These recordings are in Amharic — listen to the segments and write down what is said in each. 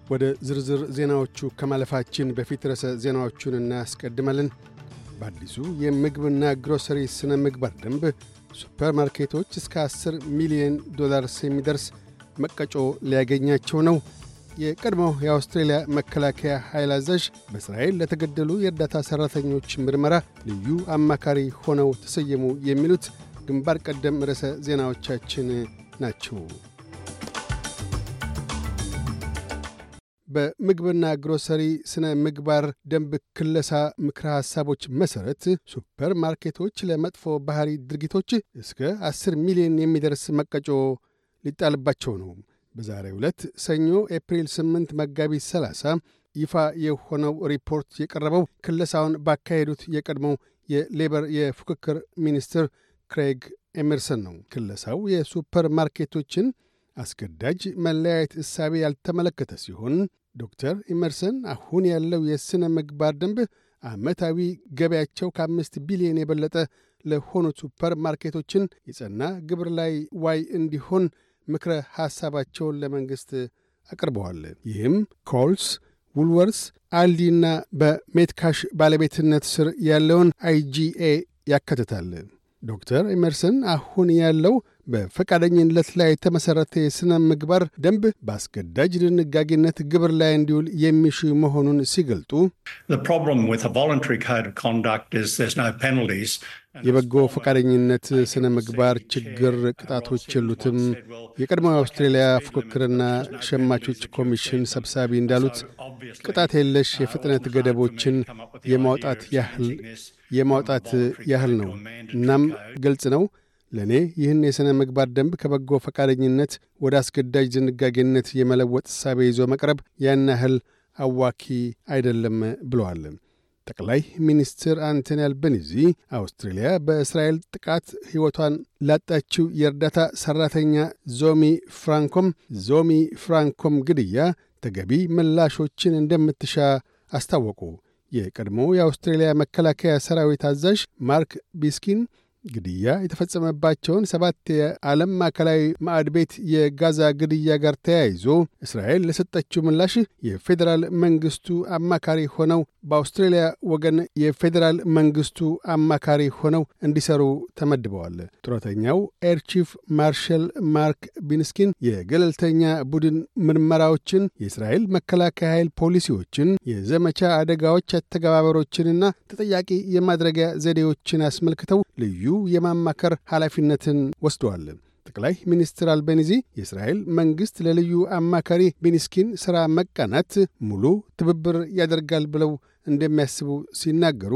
ወደ ዝርዝር ዜናዎቹ ከማለፋችን በፊት ርዕሰ ዜናዎቹን እናስቀድማለን። በአዲሱ የምግብና ግሮሰሪ ሥነ ምግባር ደንብ ሱፐርማርኬቶች እስከ 10 ሚሊዮን ዶላርስ የሚደርስ መቀጮ ሊያገኛቸው ነው። የቀድሞው የአውስትሬልያ መከላከያ ኃይል አዛዥ በእስራኤል ለተገደሉ የእርዳታ ሠራተኞች ምርመራ ልዩ አማካሪ ሆነው ተሰየሙ። የሚሉት ግንባር ቀደም ርዕሰ ዜናዎቻችን ናቸው። በምግብና ግሮሰሪ ሥነ ምግባር ደንብ ክለሳ ምክረ ሐሳቦች መሠረት ሱፐር ማርኬቶች ለመጥፎ ባሕሪ ድርጊቶች እስከ 10 ሚሊዮን የሚደርስ መቀጮ ሊጣልባቸው ነው። በዛሬው ዕለት ሰኞ ኤፕሪል 8 መጋቢት 30 ይፋ የሆነው ሪፖርት የቀረበው ክለሳውን ባካሄዱት የቀድሞው የሌበር የፉክክር ሚኒስትር ክሬግ ኤመርሰን ነው። ክለሳው የሱፐር ማርኬቶችን አስገዳጅ መለያየት እሳቤ ያልተመለከተ ሲሆን ዶክተር ኢመርሰን አሁን ያለው የሥነ ምግባር ደንብ ዓመታዊ ገበያቸው ከአምስት ቢሊዮን የበለጠ ለሆኑት ሱፐር ማርኬቶችን የጸና ግብር ላይ ዋይ እንዲሆን ምክረ ሐሳባቸውን ለመንግሥት አቅርበዋል። ይህም ኮልስ፣ ውልወርስ፣ አልዲና በሜትካሽ ባለቤትነት ስር ያለውን አይጂኤ ያካትታል። ዶክተር ኤመርሰን አሁን ያለው በፈቃደኝነት ላይ የተመሠረተ የሥነ ምግባር ደንብ በአስገዳጅ ድንጋጌነት ግብር ላይ እንዲውል የሚሹ መሆኑን ሲገልጡ የበጎ ፈቃደኝነት ሥነ ምግባር ችግር ቅጣቶች የሉትም። የቀድሞው የአውስትሬልያ ፉክክርና ሸማቾች ኮሚሽን ሰብሳቢ እንዳሉት ቅጣት የለሽ የፍጥነት ገደቦችን የማውጣት ያህል የማውጣት ያህል ነው። እናም ግልጽ ነው ለእኔ ይህን የሥነ ምግባር ደንብ ከበጎ ፈቃደኝነት ወደ አስገዳጅ ድንጋጌነት የመለወጥ እሳቤ ይዞ መቅረብ ያን ያህል አዋኪ አይደለም ብለዋል። ጠቅላይ ሚኒስትር አንቶኒ አልበኒዚ አውስትሬልያ በእስራኤል ጥቃት ሕይወቷን ላጣችው የእርዳታ ሠራተኛ ዞሚ ፍራንኮም ዞሚ ፍራንኮም ግድያ ተገቢ ምላሾችን እንደምትሻ አስታወቁ። የቀድሞ የአውስትሬልያ መከላከያ ሰራዊት አዛዥ ማርክ ቢስኪን ግድያ የተፈጸመባቸውን ሰባት የዓለም ማዕከላዊ ማዕድ ቤት የጋዛ ግድያ ጋር ተያይዞ እስራኤል ለሰጠችው ምላሽ የፌዴራል መንግሥቱ አማካሪ ሆነው በአውስትሬልያ ወገን የፌዴራል መንግሥቱ አማካሪ ሆነው እንዲሰሩ ተመድበዋል። ጡረተኛው ኤር ቺፍ ማርሻል ማርክ ቢንስኪን የገለልተኛ ቡድን ምርመራዎችን፣ የእስራኤል መከላከያ ኃይል ፖሊሲዎችን፣ የዘመቻ አደጋዎች አተገባበሮችንና ተጠያቂ የማድረጊያ ዘዴዎችን አስመልክተው ልዩ የማማከር ኃላፊነትን ወስደዋል። ጠቅላይ ሚኒስትር አልቤኒዚ የእስራኤል መንግሥት ለልዩ አማካሪ ቤኒስኪን ሥራ መቃናት ሙሉ ትብብር ያደርጋል ብለው እንደሚያስቡ ሲናገሩ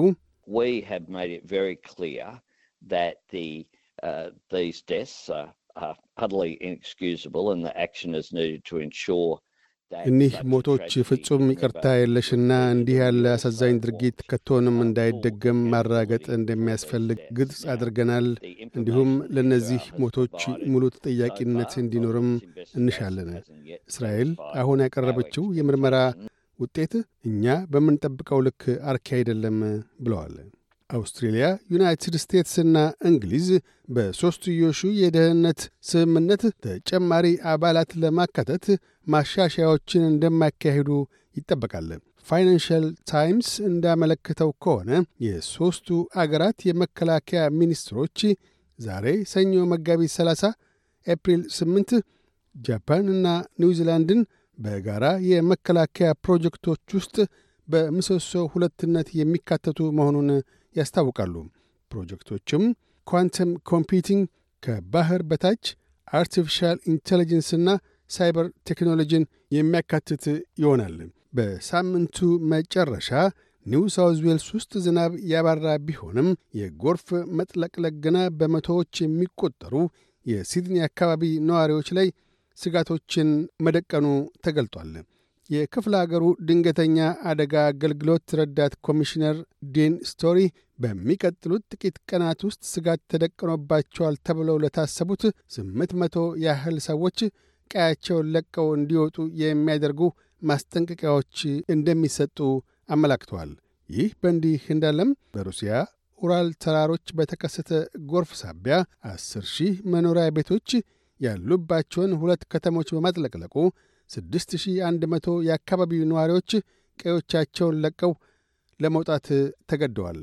እኒህ ሞቶች ፍጹም ይቅርታ የለሽና እንዲህ ያለ አሳዛኝ ድርጊት ከቶንም እንዳይደገም ማራገጥ እንደሚያስፈልግ ግልጽ አድርገናል። እንዲሁም ለእነዚህ ሞቶች ሙሉ ተጠያቂነት እንዲኖርም እንሻለን። እስራኤል አሁን ያቀረበችው የምርመራ ውጤት እኛ በምንጠብቀው ልክ አርኪ አይደለም ብለዋል። አውስትሬልያ፣ ዩናይትድ ስቴትስና እንግሊዝ በሦስትዮሹ የደህንነት ስምምነት ተጨማሪ አባላት ለማካተት ማሻሻያዎችን እንደማያካሂዱ ይጠበቃል። ፋይናንሻል ታይምስ እንዳመለከተው ከሆነ የሦስቱ አገራት የመከላከያ ሚኒስትሮች ዛሬ ሰኞ መጋቢት 30 ኤፕሪል 8 ጃፓን እና ኒውዚላንድን በጋራ የመከላከያ ፕሮጀክቶች ውስጥ በምሰሶ ሁለትነት የሚካተቱ መሆኑን ያስታውቃሉ። ፕሮጀክቶችም ኳንተም ኮምፒውቲንግ፣ ከባህር በታች አርቲፊሻል ኢንቴሊጀንስና ሳይበር ቴክኖሎጂን የሚያካትት ይሆናል። በሳምንቱ መጨረሻ ኒው ሳውዝ ዌልስ ውስጥ ዝናብ ያባራ ቢሆንም የጎርፍ መጥለቅለቅ ገና በመቶዎች የሚቆጠሩ የሲድኒ አካባቢ ነዋሪዎች ላይ ስጋቶችን መደቀኑ ተገልጧል። የክፍለ አገሩ ድንገተኛ አደጋ አገልግሎት ረዳት ኮሚሽነር ዴን ስቶሪ በሚቀጥሉት ጥቂት ቀናት ውስጥ ስጋት ተደቅኖባቸዋል ተብለው ለታሰቡት ስምንት መቶ ያህል ሰዎች ቀያቸውን ለቀው እንዲወጡ የሚያደርጉ ማስጠንቀቂያዎች እንደሚሰጡ አመላክተዋል። ይህ በእንዲህ እንዳለም በሩሲያ ኡራል ተራሮች በተከሰተ ጎርፍ ሳቢያ አስር ሺህ መኖሪያ ቤቶች ያሉባቸውን ሁለት ከተሞች በማጥለቅለቁ 6100 የአካባቢው ነዋሪዎች ቀዮቻቸውን ለቀው ለመውጣት ተገደዋል።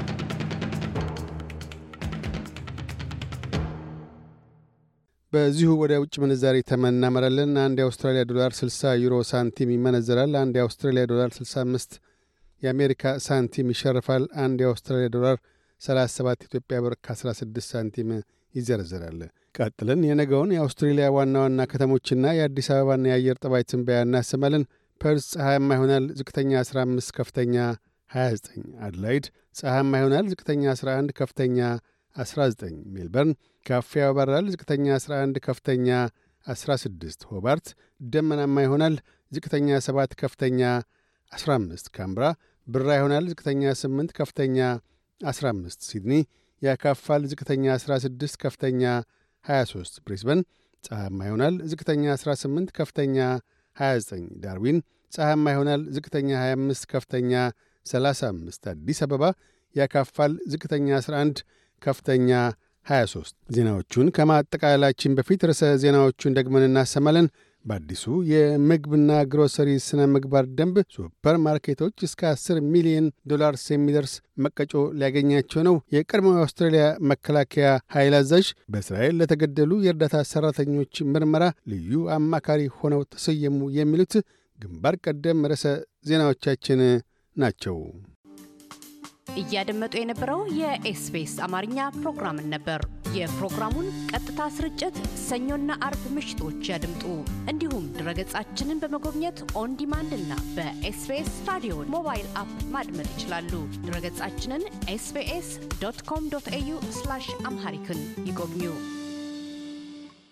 በዚሁ ወደ ውጭ ምንዛሪ ተመን እናመራለን። አንድ የአውስትራሊያ ዶላር 60 ዩሮ ሳንቲም ይመነዘራል። አንድ የአውስትራሊያ ዶላር 65 የአሜሪካ ሳንቲም ይሸርፋል። አንድ የአውስትራሊያ ዶላር 37 ኢትዮጵያ ብር ከ16 ሳንቲም ይዘረዘራል። ቀጥለን የነገውን የአውስትሬሊያ ዋና ዋና ከተሞችና የአዲስ አበባና የአየር ጠባይ ትንበያ እናሰማለን። ፐርስ ፀሐያማ ይሆናል። ዝቅተኛ 15፣ ከፍተኛ 29። አድላይድ ፀሐያማ ይሆናል። ዝቅተኛ 11፣ ከፍተኛ 19። ሜልበርን ካፋ ያበራል። ዝቅተኛ 11፣ ከፍተኛ 16። ሆባርት ደመናማ ይሆናል። ዝቅተኛ 7፣ ከፍተኛ 15። ካምብራ ብራ ይሆናል። ዝቅተኛ 8፣ ከፍተኛ 15። ሲድኒ ያካፋል። ዝቅተኛ 16፣ ከፍተኛ 23። ብሪስበን ፀሐያማ ይሆናል። ዝቅተኛ 18፣ ከፍተኛ 29። ዳርዊን ፀሐያማ ይሆናል። ዝቅተኛ 25፣ ከፍተኛ 35። አዲስ አበባ ያካፋል። ዝቅተኛ 11፣ ከፍተኛ 23። ዜናዎቹን ከማጠቃላላችን በፊት ርዕሰ ዜናዎቹን ደግመን እናሰማለን። በአዲሱ የምግብና ግሮሰሪ ስነ ምግባር ደንብ ሱፐር ማርኬቶች እስከ 10 ሚሊዮን ዶላርስ የሚደርስ መቀጮ ሊያገኛቸው ነው። የቀድሞው የአውስትራሊያ መከላከያ ኃይል አዛዥ በእስራኤል ለተገደሉ የእርዳታ ሠራተኞች ምርመራ ልዩ አማካሪ ሆነው ተሰየሙ። የሚሉት ግንባር ቀደም ርዕሰ ዜናዎቻችን ናቸው። እያደመጡ የነበረው የኤስቢኤስ አማርኛ ፕሮግራምን ነበር። የፕሮግራሙን ቀጥታ ስርጭት ሰኞና አርብ ምሽቶች ያድምጡ። እንዲሁም ድረገጻችንን በመጎብኘት ኦን ዲማንድ እና በኤስቢኤስ ራዲዮ ሞባይል አፕ ማድመጥ ይችላሉ። ድረገጻችንን ኤስቢኤስ ዶት ኮም ዶት ኤዩ አምሃሪክን ይጎብኙ።